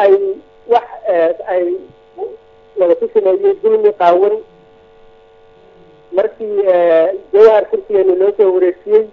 ay wax ay wada ku sameeyey dulmi qaawan markii jawhar kursigeeni loo soo wareejiyey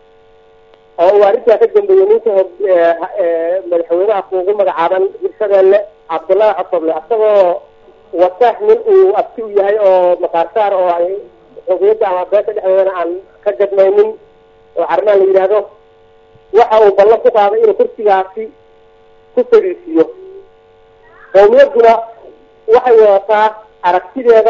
oo uu arrintaa ka dambeeyey ninka madaxweynaha kuugu magacaaban hirshabeelle cabdullaahi cosoble isagoo wata nin uu abti u yahay oo makaarsaar oo ay xubiyadda ama beesha dhexdeedana aan ka gadmaynin oo carmaan la yidhaahdo waxa uu ballan ku qaaday inuu kursigaasi ku fadhiisiiyo qowmiyadduna waxay wadataa aragtideeda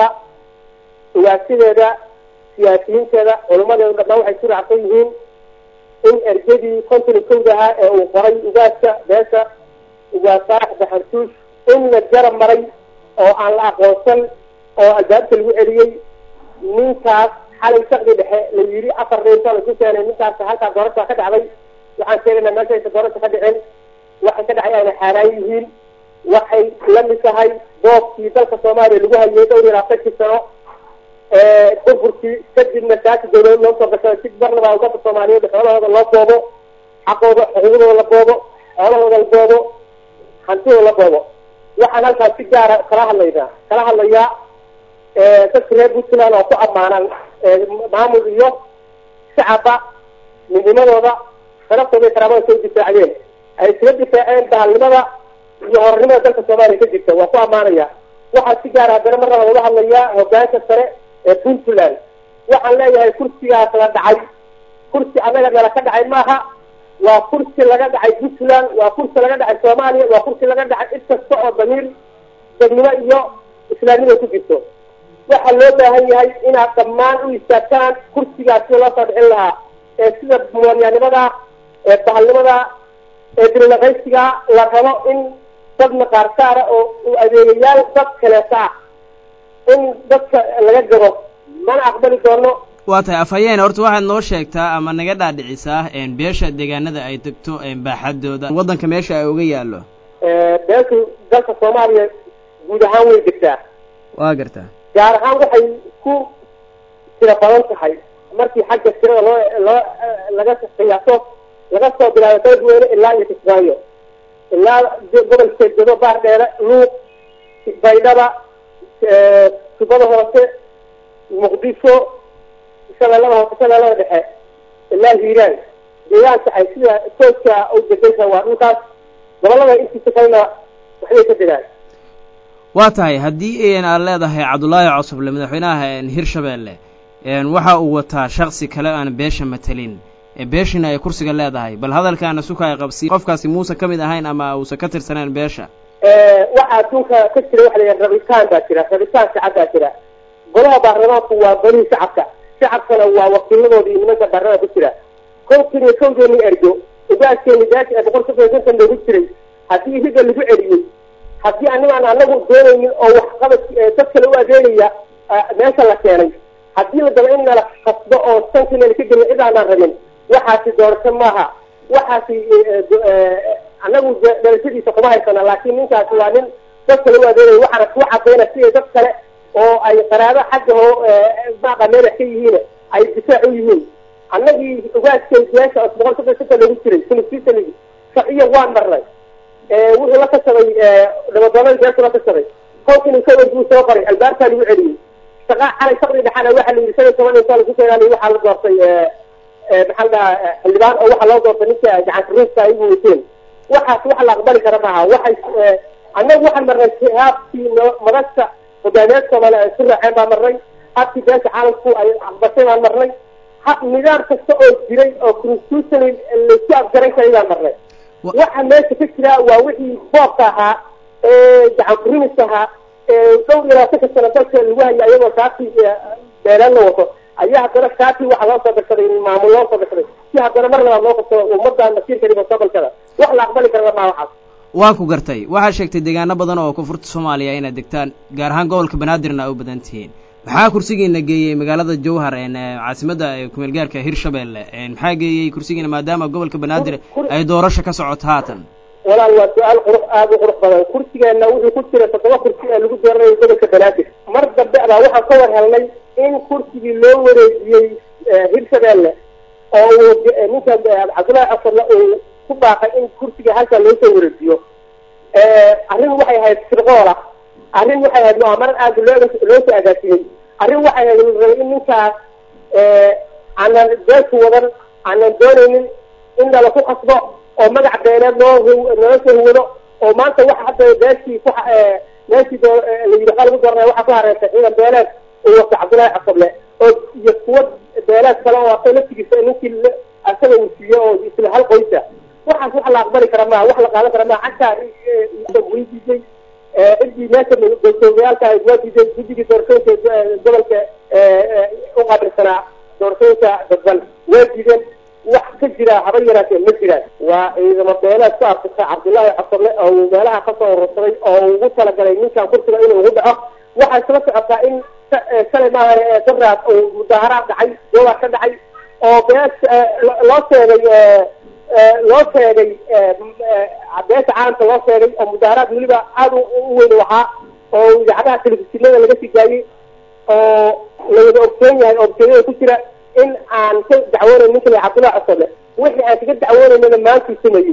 ugaasideeda siyaasiyiinteeda culimadeedu dhammaan waxay ku raacsan yihiin in ergadii konton iyo kowda ahaa ee uu qoray ugaaska beesha ugaas saalax baxartuush in la garab maray oo aan la aqoonsan oo albaabka lagu celiyey ninkaas xalay shaqdi dhexe la yidhi afar reerka lagu keenay ninkaas halkaa doorasha ka dhacday waxaan sheegaynaa meesha aysa doorasha ka dhicin waxay ka dhacay ayna xaaraan yihiin waxay la mid tahay boobkii dalka soomaaliya lagu hayay dhowr iyo labaatankii sano burburkii kadibna saasi dawlad loo soo gashay si marnaba umada soomaaliyeed xoolahooda loo boobo xaqooda xuquuqdooda la boobo xoolahooda la boobo hantidooda la boobo waxaan halkaas si gaara kala hadlaynaa kala hadlayaa dadka reer puntland oo ku ammaanan maamul iyo shacaba midnimadooda sharaftooda iyo karaamada soo difaacdeen ay iskaga difaaceen bahalnimada iyo horanimada dalka soomaaliya ka jirta waa ku ammaanaya waxaa si gaara haddana marnaba laga hadlayaa hogaanka sare ee puntland waxaan leeyahay kursigaas la dhacay kursi annaga nala ka dhacay maaha waa kursi laga dhacay puntland waa kursi laga dhacay soomaaliya waa kursi laga dhacay cid kasta oo damiir dadnimo iyo islaamnimo ku jirto waxaa loo baahan yahay inaad dhammaan u istaagtaan kursigaas sida loo soo dhicin lahaa ee sida muwaanyaanimada ee bahalnimada ee dirilaqaysiga la rabo in dad maqaarsaara oo adeegayaal dad kaleeta ah in dadka laga gado mana aqbali doono waa tahay afhayeen horta waxaad noo sheegtaa ama naga dhaadhicisaa beesha deegaanada ay degto baaxadooda waddanka meesha ay uga yaallo beeshu dalka soomaaliya guud ahaan way degtaa waa gartaa gaar ahaan waxay ku tira badan tahay markii xagga tirada loo loo laga qiyaaso laga soo bilaabo beledweyne ilaa iyo kismaayo ilaa gobolka jeedo baardheere luuq baydhaba tubada hoose muqdisho shabeellada hoose shabeellada dhexe ilaa hiiraan deegaanka ay sida tooska u degaysa waa dhulkaas gobolada intiisa kalena waxbay ka degaan waa tahay haddii aad leedahay cabdullaahi cosoble madaxweynaha hirshabeelle waxa uu wataa shaksi kale aan beesha matelin beeshina ay kursiga leedahay bal hadalkaana suka ay qabsi qofkaasi muuse ka mid ahayn ama uusan ka tirsaneen beesha waxaa adduunka ka jira waxa la yidhaha rabitaan baa jira rabitaan shacab baa jira golaha baarlamaanku waa golihii shacabka shacabkana waa wakiiladoodii iyo nimanka baarlamaanka ku jira konton iyo kowdeeni ergo ugaaskeeni beesha ee boqol soddon konton loogu jiray haddii higa lagu celiyey haddii anigaan anagu doonaynin oo waxqabad dad kale u adeegaya meesha la keenay haddii la daba in nala kasbo oo sanki nala ka geliyo cid aanaan rabin waxaasi doorasho maaha waxaasi anagu dhalashadiisa kuma haysana laakiin ninkaasi waa nin dad kale u adeegaya waxaana kuu cadayna siday dad kale oo ay qaraabo xagga hoo maaqa meelax ka yihiin ay difaac u yihiin annagii ugaaskay beesha oo boqol soddon santa loogu jiray constitutionigi sharciya waan marnay wuxuu la kashaday dhabadoonada beeshu la kashaday konton iyo kow buu soo qoray albaabkaa lagu celiyey shaqa xalay shaqdii dhexaana waxaa la yidhi shan iyo toban insaa lagu keenaanay waxaa la doortay maxaa la dhahaa xildhibaan oo waxaa loo doortay ninka gacanka ruuska ay u wateen waxaas wax la aqbali kara maaha waxay annagu waxaan marnay haabkii madasha hogaamiyaad soomaaliya ay ku raaceen baan marnay habkii beesha caalamku ay aqbashay baan marnay hab nidaam kasta oo jiray oo constitutional laisku afgaran karay baan marnay waxa meesha ka jira waa wixii boobka ahaa ee gacan kurimis ahaa ee dhowr iyo labaatanka sano dalka lagu haya iyagoo shaati beelaan la wato ayaa haddana shaati waxa loo soo gashaday maamul loo soo gashaday si haddana mar labaad loo qabsado ummadda masiirka mustaqbalkada wax la aqbali kara maa waxaas waa ku gartay waxaa sheegtay deegaano badan oo koonfurta soomaaliya inaad degtaan gaar ahaan gobolka banaadirna a u badan tihiin maxaa kursigiina geeyey magaalada jowhar caasimadda kumeel gaarka hirshabeelle maxaa geeyey kursigiina maadaama gobolka banaadir ay doorasho ka socoto haatan walaal waa su-aal qurux aada u qurux badan kursigeena wuxuu ku jira toddoba kursi ee lagu dooranayo gobolka banaadir mar dambe baa waxaan ka war helnay in kursigii loo wareejiyey hirshabeelle oo uu ninka cabdullaahi casarle uu ku baaqay in kursiga halkaa loo soo wareejiyo arrin waxay ahayd sirqoola arrin waxay ahayd mu'amarad aada loo loo soo agaasimay arrin waxay ahayd rabay in ninkaas aanan beesku wadan aanan doonaynin in nala ku khasbo oo magac beeneed loo nala soo huwado oo maanta waxa hadda beeshii ku meeshii la yidhi waxaa lagu doranaya waxaa ku hareertay ciidan beeleed uu wato cabdullaahi xasable oo iyo kuwa beeleed kale oo asaga laftigiisa ninkii asaga uu siiyo oo isla hal qoysa waxaas wax la aqbali kara maha wax la qaadan kara maha xataa way diiday ciddii meesha goosoomayaalka ahayd waa diiday guddigii doorashooyinka gobolka u qaabilsanaa doorashooyinka dadban waa diideen wax ka jira haba yaraatee ma jiraan waa ciidamo beeleed ku arkisa cabdullaahi xasable oo uu meelaha kasoo urursaday oo ugu talagalay ninkan kursiga inuu ugu dhaco waxaa isla socotaa in shalay maahan daraad uu mudaaharaad dhacay joogaar ka dhacay oo bees loo sheegay loo sheegay beesha caalamka loo sheegay oo mudaaharaad weliba aada u weyn u ahaa oo idaacadaha telefishinada laga sii daayey oo lawada ogsoon yahay oo ogsoonyada ku jira in aan ka dacwoonayn ninka la cabdullahi cosole wixii aan kaga dacwoonaynana maantuu sameeyey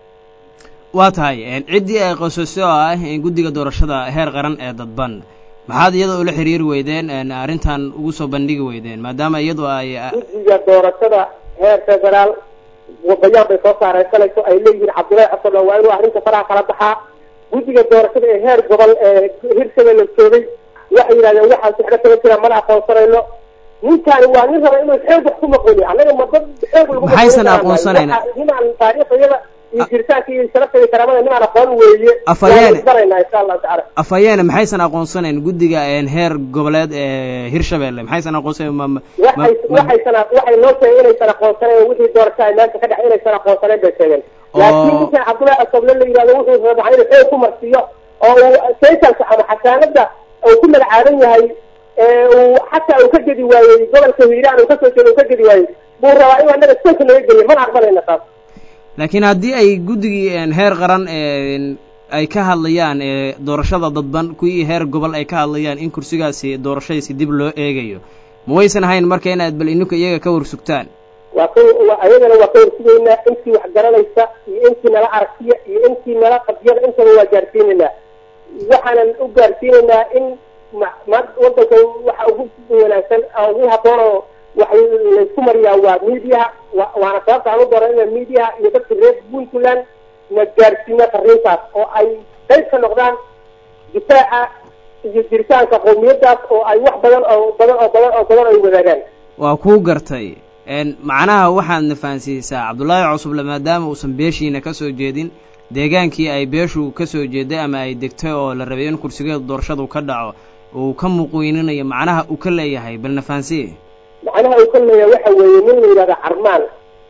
waa tahay ciddii ay qoysasay oo ah guddiga doorashada heer qaran ee dadban maxaad iyada ula xiriiri weydeen arrintan ugu soo bandhigi weydeen maadaama iyadu ay guddiga doorashada heer federaal bayaan bay soo saareysanayso ay leeyihiin cabdullaahi cosole waa inuu arrinta faraha kala baxaa guddiga doorashada ee heer gobol ee hirshabelle joogay waxay yidhahdeen waxaan sixdho kama jira mana aqoonsanayno ninkaani waa nin raba inuu xoog wax ku maqoni annaga ma dad xoog lagu maxaysan aqoonsanayna ninaan taariikhyada iyo jiritaanka iyo sharafta iyo karaamada ninaan aqoon weeye Afayeene. baraynaa insha allahu tacala afayeene maxaysan aqoonsanayn guddiga heer goboleed ee hirshabelle maxaysan aqoonsanayn ma ma- waxay ma- waxaysan waxay noo sheegeen inaysan aqoonsanayn wixii doorasho ay maanta ka dhax inaysan aqoonsanayn bay sheegeen laakiin Oo. ninkan cabdullaahi asoble la yidhahdo wuxuu rabaa inuu xoog ku marsiiyo oo uu saysalka ama xasaanada uu ku magacaaban yahay ee uu xataa uu ka gedi waayey gobolka hiiraan uu kasoo jeedo uu ka gedi waayey buu rabaa inuu annaga sanka naga geliyo mana aqbalayna taas laakiin haddii ay guddigii heer qaran ee ay ka hadlayaan ee doorashada dadban kuwii heer gobol ay ka hadlayaan in kursigaasi doorashadiisi dib loo eegayo ma waysan ahayn marka inaad bal ininka iyaga ka warsugtaan waa ka wa- ayagana waa ka warsugaynaa intii wax garanaysa iyo intii nala aragtiya iyo intii nala qadiyada intaba waa gaarsiinaynaa waxaanan u gaarsiinaynaa in ma- ma- wadanka waxa ugu wanaagsan oo ugu haboon oo wax laysku mariyaa waa mediaha wa- waana sababta aan u dooranayna mediaha iyo dadka reer puntland na gaarsiina fariintaas oo ay qayb ka noqdaan difaaca iyo jiritaanka qowmiyadaas oo ay wax badan oo badan oo badan oo badan ay wadaagaan waa kuu gartay n macnaha waxaadna fahansiisaa cabdullaahi cusuble maadaama uusan beeshiina ka soo jeedin deegaankii ay beeshu ka soo jeeday ama ay degtay oo la rabay in kursigeedu doorashadu ka dhaco uu ka muqweyninayo macnaha uu ka leeyahay balna fahansiye macnaha uu ka leeyahay waxa weeye nin la yidhahdo carmaan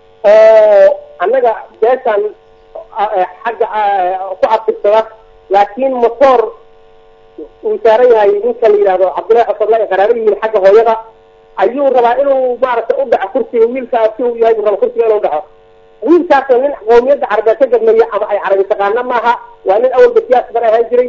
oo annaga beeshan eh, xagga eh, ku abtirsada laakiin motoor uu saaran yahay ninka la yidhahdo cabdullahi xasabla ay qaraabo yihiin xagga hooyada ayuu rabaa inuu maaragtay u dhaco kursiga wiilkaas si uu yahay buu raba kursiga inuu dhaco wiilkaasoo nin qowmiyadda carabeed ka gadmaya ama ay carabi taqaana maaha waa nin awalba siyaasi bar ahaan jiray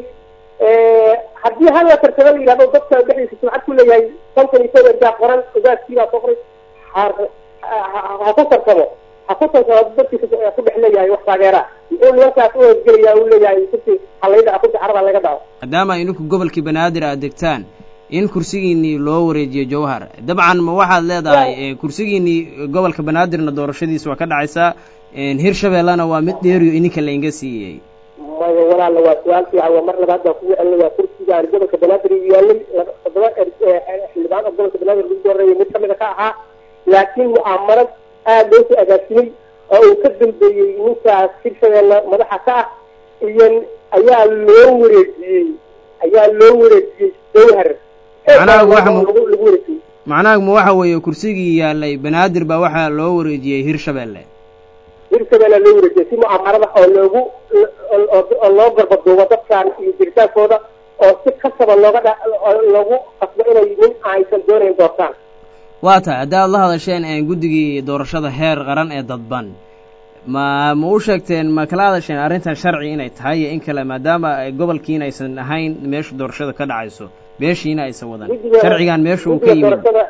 haddii hal la tartamo la yidhahdo dadka dhexdiisa sumcad ku leeyahay konton iyo kow ergaa qoran ogaaskiibaa soo qoray ha- ha- ha ku tartamo ha ku tartamo dadkiisa ku dhex leeyahay wax taageera muxuu nimankaas u horgelaya uu leeyahay kursi halayda kursi caraba laga dhaco maadaama idinku gobolkii banaadir aad degtaan in kursigiinii loo wareejiyo jawhar dabcan ma waxaad leedahay eh, kursigiinii gobolka banaadirna doorashadiisa waa ka dhacaysaa hirshabeellena waa mid dheeriyo ininka lainga siiyey maya walaala waa su-aal fiican waa mar labaad baan kugu celinaya kursigaan gobolka banaadir yaalay laba- toddoba er- eh, xildhibaan oo gobolka banaadir lagu dooranayay mid kamida ka ahaa laakiin mu'aamarad aada loo soo agaasimay oo uu ka dambeeyey ninkaas hirshabeelle madaxa ka ah iyo ayaa loo wareejiyey ayaa loo wareejiyey jawhar Macnaha waxa mu- lagu lagu wareejiyey macnaha ma waxa weeye kursigii yaalay banaadir baa waxaa loo wareejiyey hirshabeelle hirshabeelle loo wareejiyey si mu'aamarada oo loogu oo- oo- oo loo garbaduubo dadkan iyo jiritaankooda oo si kasaba looga dha oo loogu qasbo inay nin aysan doonayn doortaan waa tahay haddii aad la hadasheen een, guddigii doorashada heer qaran ee dadban ma ma u sheegteen ma kala hadasheen arrintan sharci inay tahay iyo in kale maadaama ay gobolkiina aysan ahayn meesha doorashada ka dhacayso beeshiina aysan wadan Guddiga- sharcigan meesha uu ka guddiga yimid doorashada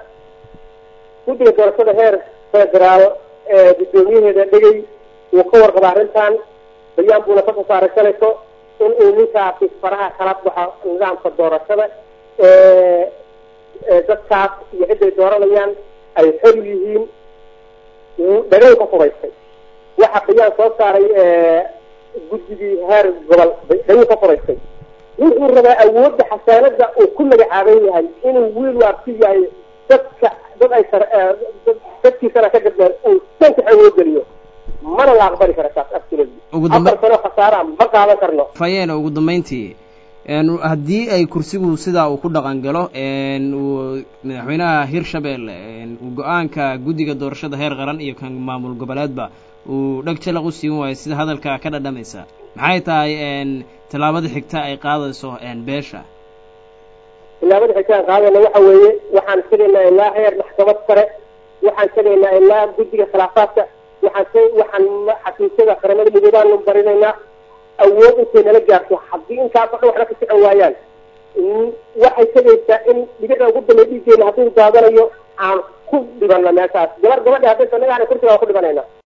guddiga doorashada heer federaal ee guddoomiyaheeda dhegey wuu ka warqaba arrintan bayaan buuna kasoo saaray shalayso in uu ninkaasi faraha kala baxo nidaamka doorashada dadkaas iyo ciday dooranayaan ay xor yihiin dhagayn ka furaystay waxa bayaan soo saaray guddigii heer gobol dhagayn ka furaystay wuxuu rabaa awoodda xasaanada uu ku magacaaban yahay inuu wiil waabsi yahay dadka dad ay dadkiisana ka gadbeen uu sanka awood geliyo mana la aqbali kara taas absolutely afar sano khasaara ma qaadan karno fayeena ugu dambeyntii haddii ay kursigu sidaa uu ku dhaqan galo uu madaxweynaha hirshabelle uu go-aanka guddiga doorashada heer qaran iyo kan maamul goboleedba uu dheg jalaq u siin waayo sida hadalka ka dhadhamaysa maxay tahay tallaabada xigta ay qaadayso beesha tilaabada xigta aan qaadayna waxa weeye waxaan tegaynaa ilaa heer maxkamad sare waxaan tegaynaa ilaa guddiga khilaafaadka waxaan waxaan xafiisyada qaramada midoobaanu barinaynaa awood intay nala gaarto haddii intaasoo dhan waxna ka socon waayaan waxay tegaysaa in dhibicda ugu dambeey dhiiggeena hadduu daadanayo aan ku dhibano meeshaas gabar gabadha haddaysa annaga ana kursiga aan ku dhibanayna